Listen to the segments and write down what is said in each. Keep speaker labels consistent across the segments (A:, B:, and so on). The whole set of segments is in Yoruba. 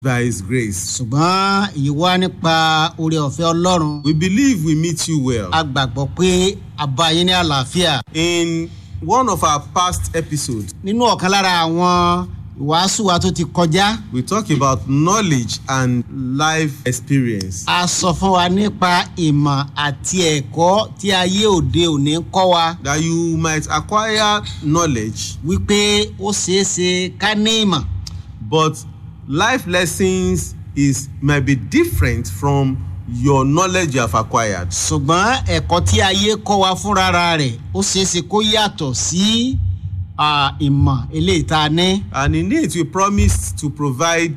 A: by His grace.
B: ṣùgbọ́n èyí wá nípa oore ọ̀fẹ́ ọlọ́run
A: We believe we meet you well.
B: a gbàgbọ́ pé a bá yín ní àlàáfíà
A: In one of our past episodes,
B: nínú ọ̀kan lára àwọn ìwàásù wa tó ti kọjá
A: we talk about knowledge and life experience.
B: a sọ fún wa nípa ìmọ̀ àti ẹ̀kọ́ tí ayé òde òní ń kọ́ wa
A: That you might acquire knowledge,
B: wípé ó ṣeé ṣe ká ní ìmọ̀
A: but life lessons is might be different from your knowledge you have acquired.
B: ṣùgbọ́n ẹ̀kọ́ tí ayé kọ́ wa fúnra rẹ̀ ó ṣeé ṣe kó yàtọ̀ sí ah, ìmọ̀ eléyìí tá a ní.
A: And in it, we promised to provide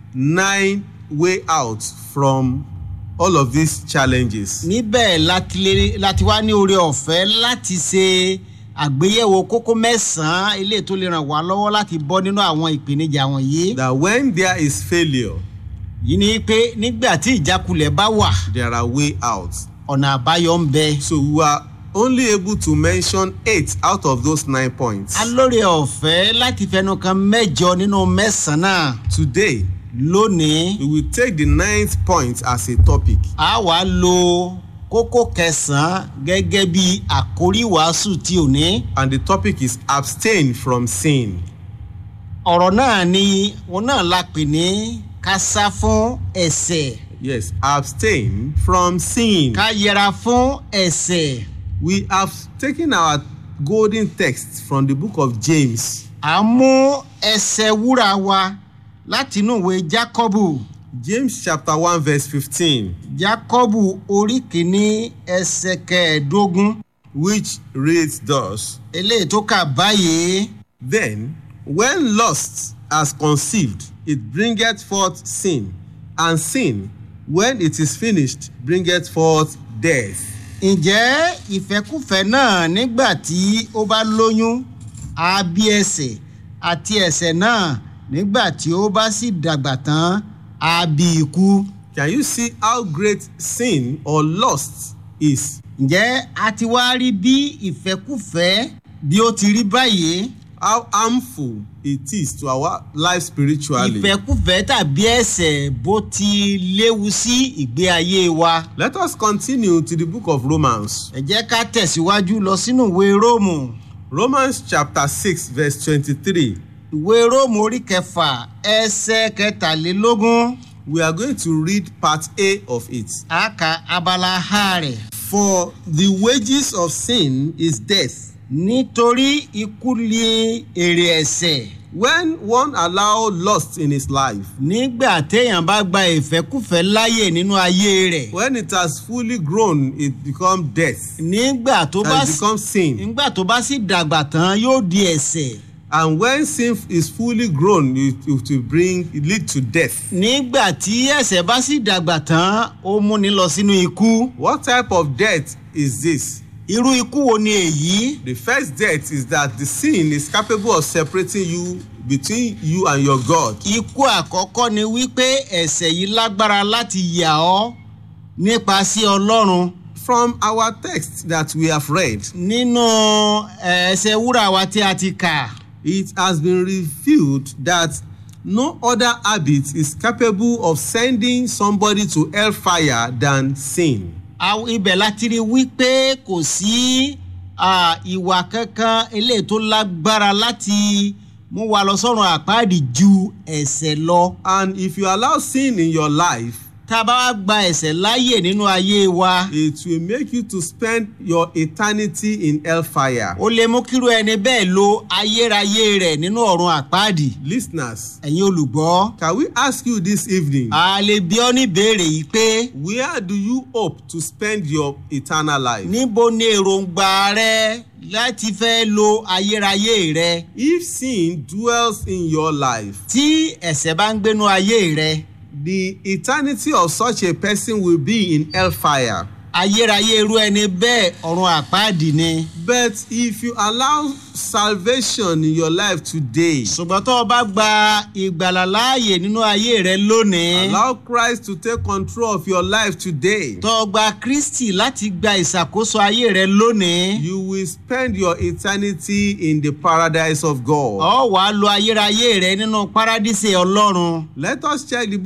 A: nine way out from all of these challenges.
B: níbẹ̀ láti lè- láti wá ní oore ọ̀fẹ́ láti ṣe àgbéyẹ̀wò kókó mẹ́sàn-án eléyìí tó lè ràn wá lọ́wọ́ láti bọ́ nínú àwọn ìpèníjà wọ̀nyí.
A: That when there is failure,
B: yìí ni pé nígbà tí ìjákulẹ̀ bá wà
A: there are way out.
B: ọ̀nà àbáyọ ń bẹ.
A: So we were only able to mention eight out of those nine points.
B: a lóore ọ̀fẹ́ láti fẹnu kan mẹ́jọ nínú mẹ́sàn-án náà
A: Today,
B: lónìí.
A: we will take the ninth point as a topic.
B: a wá lo kókó kẹsàn-án gẹ́gẹ́ bí àkórí wàásù tí ò ní.
A: And the topic is abstain from sin.
B: ọ̀rọ̀ náà ni wọn náà la pè ní ká sá fún ẹ̀sẹ̀
A: Yes, abstain from sin.
B: ká yẹra fún ẹ̀sẹ̀.
A: We have taken our golden text from the book of James.
B: à ń mú ẹsẹ̀ wúrà wa láti inú ìwé jákọ́bù
A: James chapter 1 verse 15,
B: jákọ́bù orí kìíní ẹsẹ̀ kẹẹ̀ẹ́dógún
A: which reads thus,
B: eléyìí tó kà báyìí.
A: Then, when lust has conceived, it bringeth forth sin, and sin, when it is finished, bringeth forth death.
B: ǹjẹ́ ìfẹ́kùfẹ́ náà nígbà tí ó bá lóyún á bí ẹsẹ̀ àti ẹsẹ̀ náà nígbà tí ó bá sì dàgbà tán á bí ikú.
A: Can you see how great sin or lust is?
B: ǹjẹ́ a ti wá rí bí ìfẹ́kùfẹ́ bí ó ti rí báyìí
A: How harmful it is to our life spiritually?
B: ìfẹ́kùfẹ́ tàbí ẹsẹ̀ bó ti léwu sí ìgbé ayé wa.
A: Let us continue to the book of Romans.
B: ẹ jẹ́ ká tẹ̀síwájú lọ sínú ìwé róòmù
A: Romans chapter 6, verse 23.
B: ìwé róòmù orí kẹfà ẹsẹ̀ kẹtàlélógún
A: We are going to read part A of it.
B: a kà abala ha rẹ̀.
A: For the wages of sin is death.
B: nítorí ikú ni èrè ẹ̀sẹ̀
A: When one allow lust in his life,
B: nígbà téèyàn bá gba ìfẹ́kùfẹ́ láyè nínú ayé rẹ̀
A: when it has fully grown, it becomes death.
B: nígbà tó bá
A: And it
B: sì-
A: becomes sin.
B: nígbà tó bá sì dàgbà tán yóò di ẹ̀sẹ̀
A: And when sin is fully grown, it, it will bring it lead to death.
B: nígbà tí ẹ̀sẹ̀ bá sì dàgbà tán ó múni lọ sínú ikú
A: What type of death is this?
B: irú ikú wo ni èyí
A: The first death is that the sin is capable of separating you between you and your God.
B: ikú àkọ́kọ́ ni wípé ẹ̀sẹ̀ yìí lágbára láti yà ọ́ nípa sí ọlọ́run
A: From our text that we have read,
B: nínú ẹ̀ẹ́sẹ̀ wúrà wa tí a ti kà.
A: it has been revealed that no other habit is capable of sending somebody to hellfire than sin.
B: Àwọn- ibẹ̀ láti rí wípé kò sí ah, ìwà kankan eléyìí tó lágbára láti mú wa lọ sọ́run àpáàdì ju ẹ̀sẹ̀ lọ.
A: And if you allow sin in your life,
B: tá a bá wá gba ẹ̀sẹ̀ láàyè nínú ayé wa
A: it will make you to spend your eternity in hellfire.
B: ó lè mú kíru ẹni bẹ́ẹ̀ lo ayérayé rẹ̀ nínú ọ̀run àpáàdì.
A: Listeners,
B: ẹ̀yin olùgbọ́
A: can we ask you this evening,
B: a lè bí ọ́ ní ìbéèrè yìí pé
A: where do you hope to spend your eternal life?
B: níbo ni èròǹgbà rẹ láti fẹ́ lo ayérayé rẹ
A: If sin dwells in your life,
B: tí ẹ̀sẹ̀ bá ń gbénú ayé rẹ.
A: the eternity of such a person will be in hellfire.
B: ayérayé irú ẹni bẹ́ẹ̀ ọ̀run àpáàdì ni.
A: But if you allow salvation in your life today,
B: ṣùgbọ́n tó o bá gba ìgbàlà láàyè nínú ayé rẹ lónìí.
A: allow Christ to take control of your life today,
B: tó o gba kristi láti gba ìṣàkóso ayé rẹ lónìí.
A: you will spend your eternity in the paradise of God.
B: ọ wàá lo ayérayé rẹ nínú párádísè ọlọ́run.
A: Let us check the